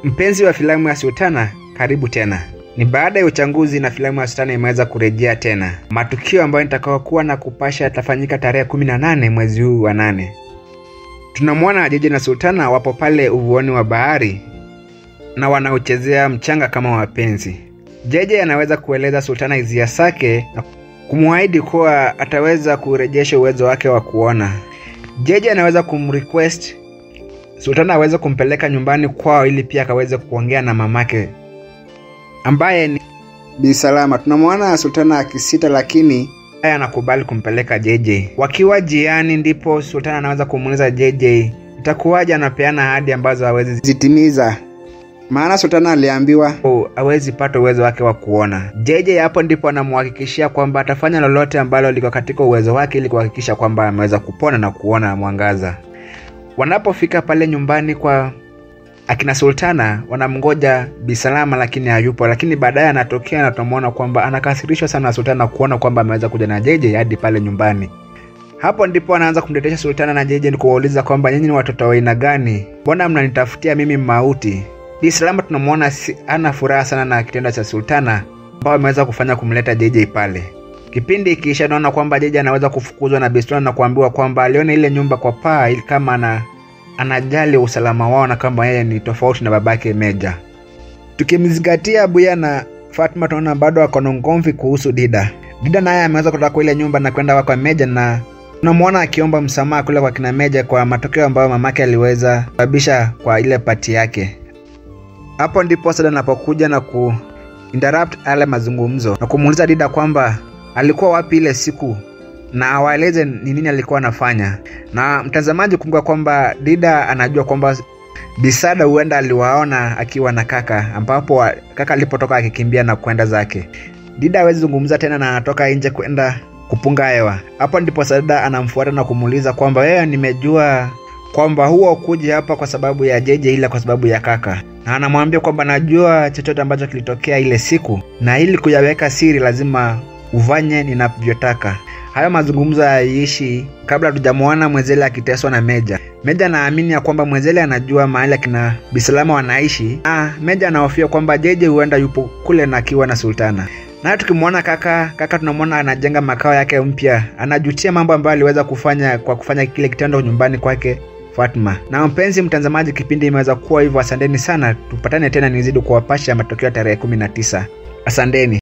Mpenzi wa filamu ya Sultana, karibu tena. Ni baada ya uchaguzi na filamu ya Sultana imeweza kurejea tena. Matukio ambayo nitakayokuwa na kupasha yatafanyika tarehe 18 mwezi huu wa nane. Tunamwona Jeje na Sultana wapo pale uvuoni wa bahari na wanaochezea mchanga kama wapenzi. Jeje anaweza kueleza Sultana hisia zake na kumwahidi kuwa ataweza kurejesha uwezo wake wa kuona. Jeje anaweza kumrequest Sultana aweze kumpeleka nyumbani kwao ili pia akaweze kuongea na mamake ambaye ni Bi Salama. Tunamwona Sultana akisita, lakini haya anakubali kumpeleka JJ. Wakiwa jiani, ndipo Sultana anaweza kumuuliza JJ itakuwaje anapeana ahadi ambazo hawezi zitimiza, maana Sultana aliambiwa oh, hawezi pata uwezo wake wa kuona. JJ hapo ndipo anamhakikishia kwamba atafanya lolote ambalo liko katika uwezo wake ili kuhakikisha kwamba ameweza kupona na kuona mwangaza. Wanapofika pale nyumbani kwa akina Sultana wanamngoja Bisalama lakini hayupo, lakini baadaye anatokea na tunamwona kwamba anakasirishwa sana na Sultana kuona kwamba ameweza kuja na Jeje hadi pale nyumbani. Hapo ndipo anaanza kumtetesha Sultana na Jeje ni kuwauliza kwamba nyinyi ni watoto wa aina gani? Mbona mnanitafutia mimi mauti? Bisalama tunamwona si, ana furaha sana na kitendo cha Sultana ambao ameweza kufanya kumleta Jeje pale. Kipindi ikiisha, naona kwamba Jeje anaweza kufukuzwa na Bisultana na kuambiwa kwamba aliona ile nyumba kwa paa ili kama ana anajali usalama wao na kwamba yeye ni tofauti na babake Meja. Tukimzingatia Buya na Fatma, tunaona bado ako na ugomvi kuhusu Dida. Dida naye ameweza kutoka kwa ile nyumba na kwenda kwa Meja na tunamwona akiomba msamaha kule kwa kina Meja kwa matokeo ambayo mamake aliweza kusababisha kwa ile pati yake. Hapo ndipo Sada anapokuja na ku interrupt ale mazungumzo na kumuuliza Dida kwamba alikuwa wapi ile siku na awaeleze ni nini alikuwa anafanya. Na mtazamaji, kumbuka kwamba Dida anajua kwamba Bisada huenda aliwaona akiwa na kaka, ambapo kaka alipotoka akikimbia na kwenda zake. Dida hawezi zungumza tena na anatoka nje kwenda kupunga hewa. Hapo ndipo Sada anamfuata na kumuuliza kwamba wewe, nimejua kwamba huwa ukuja hapa kwa sababu ya Jeje, ila kwa sababu ya kaka, na anamwambia kwamba najua chochote ambacho kilitokea ile siku, na ili kuyaweka siri lazima ufanye ninavyotaka. Hayo mazungumzo yaiishi kabla hatujamwona Mwezele akiteswa na Meja. Meja anaamini ya kwamba Mwezele anajua mahali akina Bisalama wanaishi. Ah, Meja anahofia kwamba Jeje huenda yupo kule na akiwa na Sultana. Naye tukimwona kaka, kaka tunamwona anajenga makao yake mpya, anajutia mambo ambayo aliweza kufanya kwa kufanya kile kitendo nyumbani kwake Fatma. Na mpenzi mtazamaji, kipindi imeweza kuwa hivyo. Asanteni sana, tupatane tena nizidi kuwapasha matokeo ya tarehe 19. Asanteni.